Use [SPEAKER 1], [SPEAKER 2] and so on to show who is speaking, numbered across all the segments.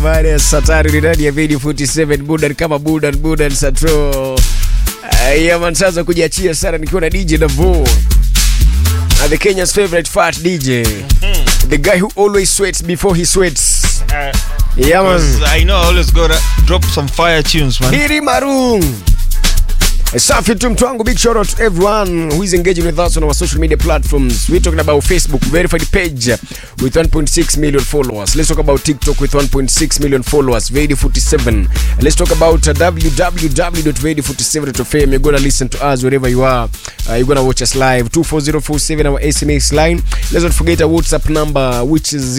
[SPEAKER 1] baada ya saa tatu ni ndani ya video 47 budan kama budan budan satro uh, yaman sasa kujiachia sana nikiwa na dj davo uh, the kenya's favorite fat dj the guy who always sweats before he sweats yaman
[SPEAKER 2] I know I always gotta drop some fire tunes, man.
[SPEAKER 1] Diri Marung. Safi tu mtu wangu, big shout out to everyone who is engaging with us on our social media platforms. We're talking about Facebook verified page with 1.6 million followers. Let's talk about TikTok with 1.6 million followers. Vedi 47. Let's talk about uh, www.vedi47.fm. You're gonna listen to us wherever you are. Uh, you're gonna watch us live. 24047 our SMS line. Let's not forget our WhatsApp number which is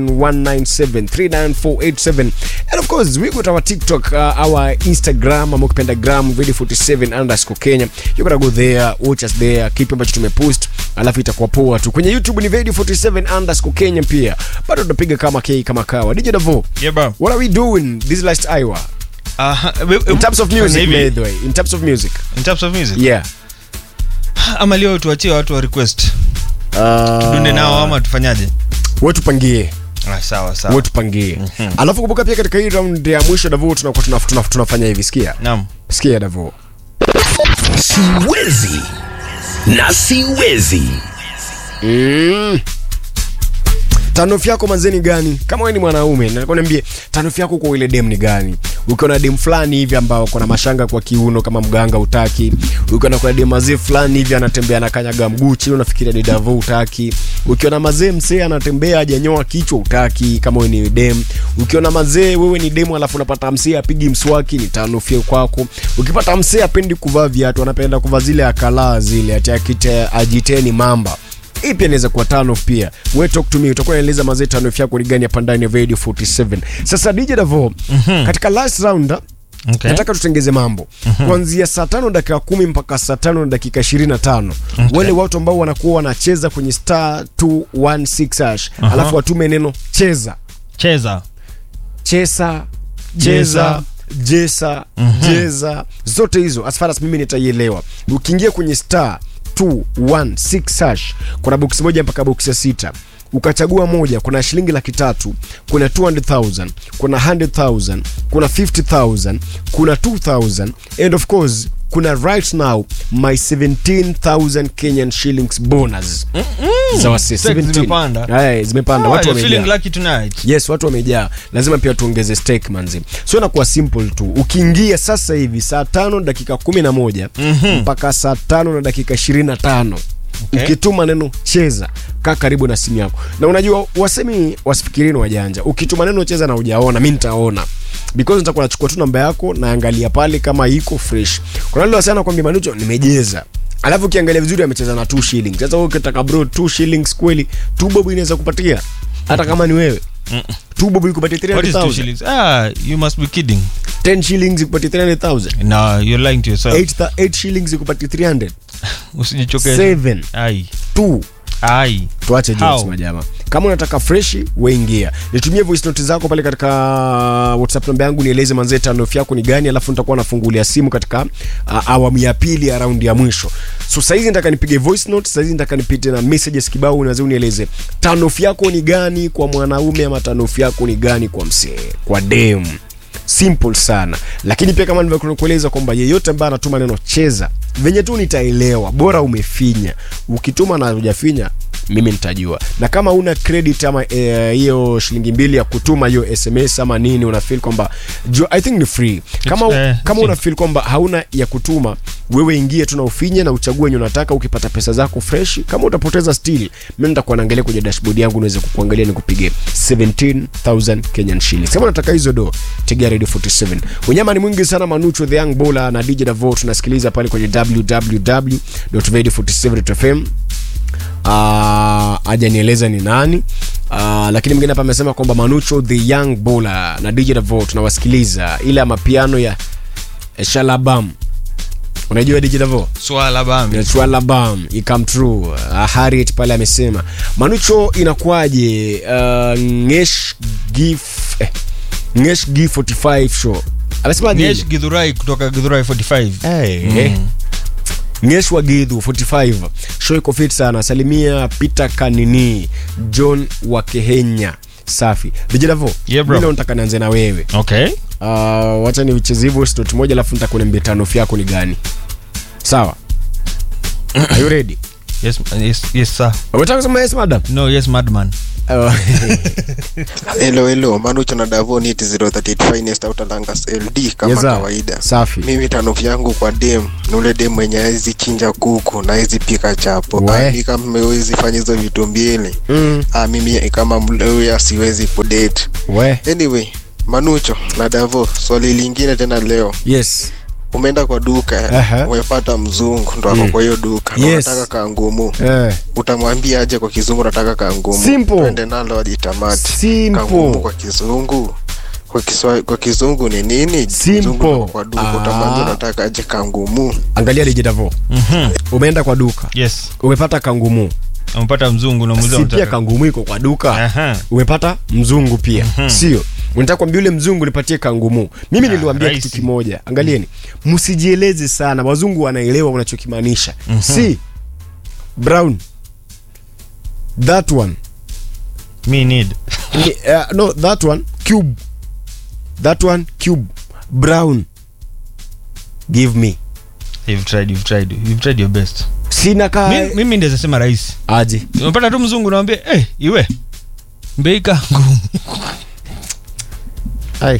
[SPEAKER 1] 0719739487. And of course we got our TikTok, uh, our Instagram, ama ukipenda gram vedi47 underscore Kenya. You gotta go there, watch us there, kipi ambacho tumepost, alafu itakuwa poa tu. Kwenye YouTube ni vedi47 underscore Kenya pia. Bado tunapiga kama K kama kawa. DJ Davo,
[SPEAKER 2] Yeah, bro.
[SPEAKER 1] what are we doing this last hour?
[SPEAKER 2] Uh,
[SPEAKER 1] In terms of music,
[SPEAKER 2] maybe.
[SPEAKER 1] by the way. In terms of music.
[SPEAKER 2] In terms of music.
[SPEAKER 1] Yeah.
[SPEAKER 2] Ama leo tuachie watu wa request.
[SPEAKER 1] Uh,
[SPEAKER 2] Dunde nao ama tufanyaje?
[SPEAKER 1] wewe tupangie.
[SPEAKER 2] Ah, sawa sawa.
[SPEAKER 1] Wewe tupangie. Alafu kumbuka pia katika hii round ya mwisho Davo tunakuwa tuna, tuna, tunafanya hivi. Sikia.
[SPEAKER 2] Naam.
[SPEAKER 1] Sikia Davo.
[SPEAKER 3] siwezi na siwezi
[SPEAKER 1] Mm. Tanofu yako manzeni gani? Kama wewe ni mwanaume, nataka niambie tanofu yako kwa ile dem ni gani? Ukiona dem fulani hivi ambao kuna mashanga kwa kiuno kama mganga utaki. Ukiona kuna dem mazee fulani hivi anatembea na kanyaga mguu chini unafikiria ni Davo utaki. Ukiona mazee msee anatembea hajanyoa kichwa utaki kama wewe ni dem. Ukiona mazee wewe ni demu alafu unapata msee apigi mswaki ni tanofu kwako. Ukipata msee apendi kuvaa viatu, anapenda kuvaa zile akalaa zile ati akite ajiteni mamba hii pia inaweza kuwa turn off pia we talk to me utakuwa naeleza mazee turn off yako ni gani hapa ndani ya radio 47 sasa dj davo katika last round
[SPEAKER 2] Okay.
[SPEAKER 1] nataka tutengeze mambo kuanzia saa tano dakika kumi mpaka saa tano na dakika ishirini na tano wale watu ambao wanakuwa wanacheza kwenye star 216 hash alafu watume neno cheza
[SPEAKER 2] Cheza.
[SPEAKER 1] chesa
[SPEAKER 2] Jeza.
[SPEAKER 1] cheza jesa jeza zote hizo as far as mimi nitaielewa ukiingia kwenye star 216 hash kuna boksi moja mpaka boksi ya sita ukachagua moja kuna shilingi laki tatu kuna 200000 kuna 100000 kuna 50000 kuna 2000 and of course kuna right now my 17000 kenyan shillings bonus za wase
[SPEAKER 2] Stakes
[SPEAKER 1] 17.
[SPEAKER 2] zimepanda.
[SPEAKER 1] Aya, zimepanda
[SPEAKER 2] Oh,
[SPEAKER 1] watu
[SPEAKER 2] you're
[SPEAKER 1] wamejaa
[SPEAKER 2] feeling lucky tonight.
[SPEAKER 1] yes watu wamejaa lazima pia tuongeze stake manzi so inakuwa simple tu ukiingia sasa hivi saa tano dakika kumi na moja mpaka saa tano na dakika ishirini na tano
[SPEAKER 2] Okay.
[SPEAKER 1] ukituma neno cheza kaa karibu na simu yako na unajua wasemi wasifikirini wajanja ukituma neno cheza na ujaona mi nitaona because nitakuwa nachukua tu namba yako naangalia pale kama iko fresh kuna lile wasiana kwambia manucho nimejeza alafu ukiangalia vizuri amecheza na 2 shillings sasa wewe ukitaka bro 2 shillings kweli 2 bob inaweza kupatia hata kama ni wewe 2 bob ikupatie
[SPEAKER 2] What is two
[SPEAKER 1] 300000
[SPEAKER 2] shillings? Ah, you must be kidding.
[SPEAKER 1] 10 shillings ikupatie 300000
[SPEAKER 2] No, you're lying to yourself.
[SPEAKER 1] 8 8 shillings ikupatie 300
[SPEAKER 2] Usijichokeshe.
[SPEAKER 1] 7
[SPEAKER 2] Ai.
[SPEAKER 1] 2
[SPEAKER 2] Ai.
[SPEAKER 1] tuache
[SPEAKER 2] How?
[SPEAKER 1] jokes majama kama unataka freshi weingia nitumie voice note zako pale katika whatsapp namba yangu nieleze manzee tanof yako ni gani alafu nitakuwa nafungulia simu katika uh, awamu ya pili ya raundi ya mwisho so saizi nataka nipige voice note saizi nataka nipite na messages kibao unaweza unieleze tanof yako ni gani kwa mwanaume ama tanof yako ni gani kwa msee kwa dem simple sana lakini pia kama nilivyokueleza kwamba yeyote ambaye anatuma neno cheza venye tu nitaelewa bora umefinya ukituma na hujafinya mimi nitajua na kama una credit ama eh, hiyo shilingi mbili ya kutuma hiyo sms ama nini una feel kwamba ju- i think ni free kama,
[SPEAKER 2] It's, eh,
[SPEAKER 1] kama
[SPEAKER 2] it's-
[SPEAKER 1] una feel kwamba hauna ya kutuma wewe ingie tu na ufinye na uchague wenye unataka ukipata pesa zako fresh kama utapoteza still mimi nitakuwa naangalia kwenye dashboard yangu niweze kukuangalia nikupige 17000 kenyan shillings kama unataka hizo do tegea radio 47 unyama ni mwingi sana manucho the young bowler na dj davo tunasikiliza pale kwenye www.radio47.fm uh, ajanieleza ni nani uh, lakini mwingine hapa amesema kwamba manucho the young bowler na dj davo tunawasikiliza ile ya mapiano ya shalabam unajua dj davo
[SPEAKER 2] Swala bami.
[SPEAKER 1] Swalabam ikam true uh, Harriet pale amesema Manucho inakuwaje uh, Ngesh Gif eh, Ngesh G 45 show amesema
[SPEAKER 2] Nyesh Githurai kutoka Githurai 45.
[SPEAKER 1] hey, mm. Ngesh wa Gidhu 45 show iko fit sana salimia Peter Kanini John wa Kehenya safi vijidavo
[SPEAKER 2] Yeah, bro.
[SPEAKER 1] leo nataka nianze na wewe
[SPEAKER 2] okay
[SPEAKER 1] uh, wacha nicheze hivyo stot moja alafu nitakuambia tanof yako ni gani sawa Are you ready
[SPEAKER 2] yes, yes, yes sir
[SPEAKER 1] unataka kusema yes madam
[SPEAKER 2] no yes madman
[SPEAKER 1] Oh.
[SPEAKER 4] Hello, hello. Manucho na Davo Nit 038 Finest Outer Langas LD kama
[SPEAKER 1] Yes, sir.
[SPEAKER 4] kawaida.
[SPEAKER 1] safi
[SPEAKER 4] Mimi tanofu yangu kwa dem ni ule dem mwenye hawezi chinja kuku na hawezi pika chapo.
[SPEAKER 1] We.
[SPEAKER 4] Ah, mi kama mmewezi fanya hizo vitu mbili.
[SPEAKER 1] mm.
[SPEAKER 4] Ah, mimi kama mleuya siwezi kudate.
[SPEAKER 1] we
[SPEAKER 4] Anyway, Manucho na Davo, swali lingine tena leo.
[SPEAKER 1] yes
[SPEAKER 4] Umeenda kwa duka,
[SPEAKER 1] Aha.
[SPEAKER 4] umepata mzungu ndo ako kwa hiyo duka. na
[SPEAKER 1] Yes.
[SPEAKER 4] Unataka kangumu.
[SPEAKER 1] eh.
[SPEAKER 4] Utamwambia aje kwa kizungu unataka kangumu.
[SPEAKER 1] Simple.
[SPEAKER 4] Twende nalo hadi tamati.
[SPEAKER 1] Simple.
[SPEAKER 4] Kangumu kwa kizungu. Kwa, kiswa, kwa kizungu ni nini?
[SPEAKER 1] Simple.
[SPEAKER 4] Kizungu ndo kwa duka
[SPEAKER 1] Ah.
[SPEAKER 4] utamwambia unataka aje kangumu.
[SPEAKER 1] angalia dijitavo
[SPEAKER 2] Mhm.
[SPEAKER 1] umeenda kwa duka
[SPEAKER 2] yes
[SPEAKER 1] umepata kangumu
[SPEAKER 2] umepata mzungu na muuliza
[SPEAKER 1] si pia
[SPEAKER 2] unataka-
[SPEAKER 1] kangumu iko kwa duka
[SPEAKER 2] Aha.
[SPEAKER 1] umepata mzungu pia sio unataka kuambia yule mzungu nipatie kangumu mimi
[SPEAKER 2] Ah,
[SPEAKER 1] niliwambia
[SPEAKER 2] rahisi.
[SPEAKER 1] kitu kimoja angalieni msijieleze sana wazungu wanaelewa unachokimaanisha si brown that one
[SPEAKER 2] me need
[SPEAKER 1] Ni- uh, no that one cube that one cube brown give me
[SPEAKER 2] you've tried you've tried you've tried your best
[SPEAKER 1] sina ka
[SPEAKER 2] Mi- mimi ndeza sema rahisi
[SPEAKER 1] aje
[SPEAKER 2] umepata tu mzungu nawambia hey, iwe mbeika ngumu
[SPEAKER 1] ai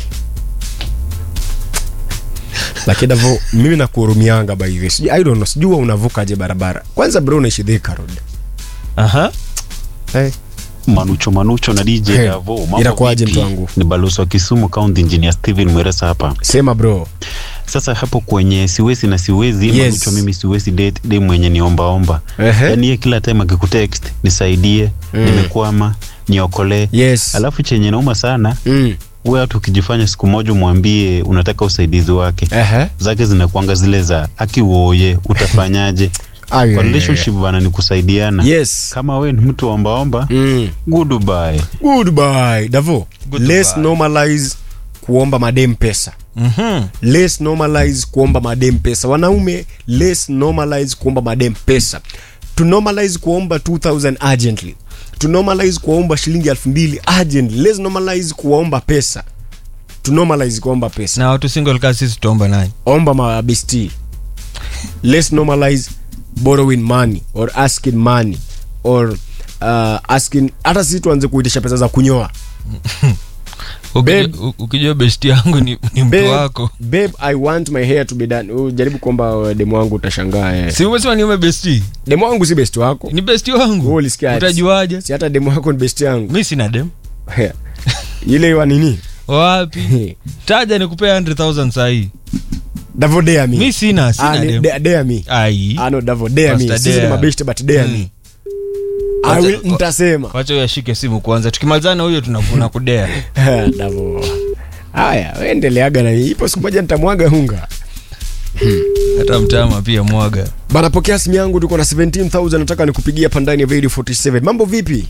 [SPEAKER 1] lakini davo mimi nakuhurumianga by the way. Sijui- i don't know sijua unavukaje barabara kwanza bro unaishi Thika road
[SPEAKER 2] aha
[SPEAKER 1] hey.
[SPEAKER 5] Manucho Manucho na DJ
[SPEAKER 1] Hey,
[SPEAKER 5] Davo. Mambo
[SPEAKER 1] inakuwaje
[SPEAKER 5] vipi?
[SPEAKER 1] mtu wangu?
[SPEAKER 5] Ni balozi wa Kisumu County Engineer Steven Mweresa hapa.
[SPEAKER 1] sema bro
[SPEAKER 5] Sasa hapo kwenye siwezi na siwezi
[SPEAKER 1] Yes.
[SPEAKER 5] Manucho, mimi siwezi date dem mwenye ni omba omba.
[SPEAKER 1] Ehe.
[SPEAKER 5] Yaani yeye kila time akikutext nisaidie, nimekwama, niokolee.
[SPEAKER 1] yes
[SPEAKER 5] Alafu chenye nauma sana,
[SPEAKER 1] mm.
[SPEAKER 5] wewe hata ukijifanya siku moja umwambie unataka usaidizi wake.
[SPEAKER 1] Ehe.
[SPEAKER 5] Zake zinakuanga zile za akiwoye utafanyaje?
[SPEAKER 1] Ai,
[SPEAKER 5] Kwa
[SPEAKER 1] ai, ai,
[SPEAKER 5] relationship bana ni kusaidiana.
[SPEAKER 1] yes
[SPEAKER 5] Kama wewe ni mtu omba omba,
[SPEAKER 1] mm.
[SPEAKER 5] goodbye.
[SPEAKER 1] goodbye davo
[SPEAKER 2] Goodbye.
[SPEAKER 1] let's normalize kuomba madem pesa
[SPEAKER 2] Mhm.
[SPEAKER 1] let's normalize kuomba madem pesa wanaume let's normalize kuomba madem pesa to normalize kuomba 2000 urgently to normalize kuomba shilingi 2000 urgently let's normalize kuomba pesa to normalize kuomba pesa
[SPEAKER 2] na watu single kaa sisi tutaomba naye
[SPEAKER 1] omba mabesti let's normalize borrowing money or asking money or uh, asking hata sisi tuanze kuitisha pesa za kunyoa Babe.
[SPEAKER 2] Ukijua- u- ukijua besti yangu ni, ni mtu
[SPEAKER 1] babe,
[SPEAKER 2] wako
[SPEAKER 1] babe i want my hair to be done ujaribu kuomba demu wangu utashangaa eh.
[SPEAKER 2] si umesema niume besti
[SPEAKER 1] demu wangu si best wako
[SPEAKER 2] ni besti
[SPEAKER 1] Wewe
[SPEAKER 2] wangu
[SPEAKER 1] ulisikia ati-
[SPEAKER 2] utajuaje
[SPEAKER 1] si hata demu wako ni best yangu
[SPEAKER 2] mi sina dem
[SPEAKER 1] ile wa nini
[SPEAKER 2] wapi taja nikupea 100000 sahii
[SPEAKER 1] davo dare me
[SPEAKER 2] mi sina
[SPEAKER 1] Ah,
[SPEAKER 2] sina
[SPEAKER 1] ni-
[SPEAKER 2] dem
[SPEAKER 1] dare- dare me
[SPEAKER 2] ai
[SPEAKER 1] ah no davo dare me
[SPEAKER 2] Pastor
[SPEAKER 1] sisi ni
[SPEAKER 2] dare.
[SPEAKER 1] mabest but dare me I
[SPEAKER 2] Wacha-
[SPEAKER 1] will nitasema
[SPEAKER 2] wacha uyashike simu kwanza tukimalizana huyo tunakuna kudea
[SPEAKER 1] davo haya we endeleaga na hii. ipo siku moja nitamwaga hunga
[SPEAKER 2] hata mtama pia mwaga
[SPEAKER 1] bana pokea simu yangu tuko na 17000 nataka nikupigia hapa ndani ya radio 47 mambo vipi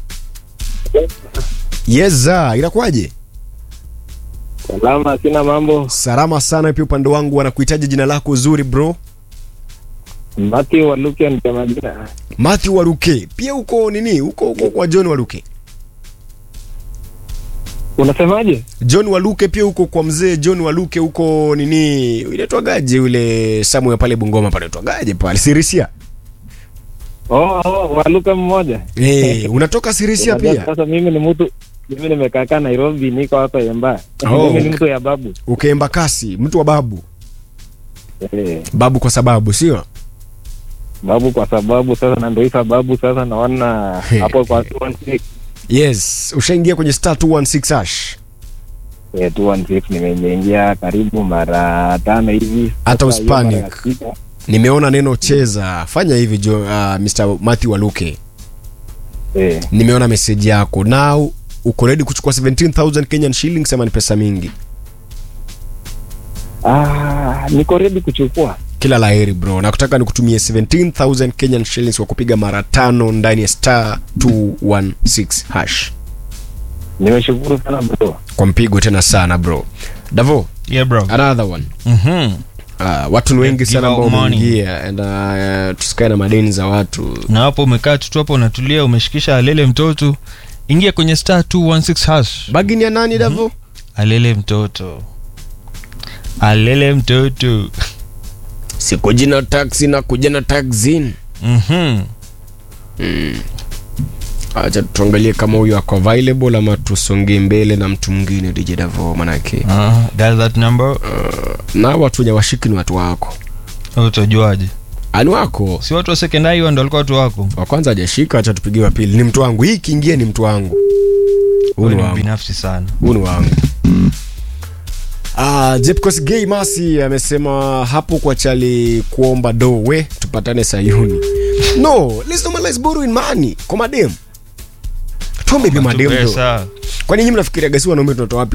[SPEAKER 1] yeza inakuwaje
[SPEAKER 6] Salama, sina mambo.
[SPEAKER 1] salama sana pia upande wangu wanakuhitaji jina lako zuri bro
[SPEAKER 6] Mati Waluke ndio majina.
[SPEAKER 1] Matthew Waruke pia uko nini uko uko kwa John Waruke
[SPEAKER 6] Unasemaje?
[SPEAKER 1] John Waluke pia uko kwa mzee John Waluke huko nini inaitwagaje ule Samuel pale Bungoma pale inaitwagaje pale Sirisia
[SPEAKER 6] Oh, oh, Waluke mmoja.
[SPEAKER 1] eh unatoka Sirisia
[SPEAKER 6] Unajua
[SPEAKER 1] pia
[SPEAKER 6] Sasa mimi ni mtu mimi nimekaa Nairobi, niko hapa Emba.
[SPEAKER 1] Oh.
[SPEAKER 6] Mimi ni mtu ya babu.
[SPEAKER 1] ukaemba kasi mtu wa babu
[SPEAKER 6] Eh,
[SPEAKER 1] babu kwa sababu sio
[SPEAKER 6] babu kwa sababu sasa na ndio hii sababu sasa naona hapo kwa 216
[SPEAKER 1] yes ushaingia kwenye star 216 hash
[SPEAKER 6] eh 216 nimeingia karibu mara tano hivi.
[SPEAKER 1] Hata
[SPEAKER 6] Sasa hiyo mara ya
[SPEAKER 1] uspanic.
[SPEAKER 6] sita,
[SPEAKER 1] nimeona neno cheza fanya hivi jo, uh, Mr. Matthew Waluke
[SPEAKER 6] Eh,
[SPEAKER 1] nimeona meseji yako now uko ready kuchukua 17000 Kenyan shillings ama ni pesa mingi
[SPEAKER 6] ah, niko ready kuchukua.
[SPEAKER 1] kila laheri bro nakutaka nikutumie 17000 kenyan shillings kwa kupiga mara tano ndani ya star 216 hash
[SPEAKER 6] Nimeshukuru sana bro.
[SPEAKER 1] kwa mpigo tena sana bro davo
[SPEAKER 2] yeah bro
[SPEAKER 1] another one
[SPEAKER 2] mhm
[SPEAKER 1] uh, watu ni wengi
[SPEAKER 2] Give
[SPEAKER 1] sana ambao
[SPEAKER 2] out money.
[SPEAKER 1] wameingia and uh, tusikae na madeni za watu
[SPEAKER 2] na hapo umekaa tu tu hapo unatulia umeshikisha alele mtoto ingia kwenye star 216 hash
[SPEAKER 1] bagini ya nani davo
[SPEAKER 2] alele mtoto alele mtoto
[SPEAKER 1] sikuji na taxi na kuja na taxin
[SPEAKER 2] Mhm.
[SPEAKER 1] acha tuangalie kama huyu ako available ama tusonge mbele na mtu mwingine dj davo manake
[SPEAKER 2] Ah, dial that number
[SPEAKER 1] na watu wenye washiki ni watu wako
[SPEAKER 2] utajuaje
[SPEAKER 1] ani wako
[SPEAKER 2] si watu wa sekondari hiyo ndo walikuwa watu wako
[SPEAKER 1] wa kwanza hajashika acha tupigie wa pili ni mtu wangu hii kiingia ni mtu wangu huu
[SPEAKER 2] Wewe
[SPEAKER 1] ni
[SPEAKER 2] ni
[SPEAKER 1] wangu
[SPEAKER 2] binafsi sana
[SPEAKER 1] huu ni wangu Ah, Jepkos Gay Masi amesema hapo kwa chali kuomba do we tupatane Sayuni. No, let's normalize borrowing money kwa madem. Tuombe pia madem do.
[SPEAKER 2] Pesa.
[SPEAKER 1] Kwani nyinyi mnafikiria gasi wanaume tunatoa wapi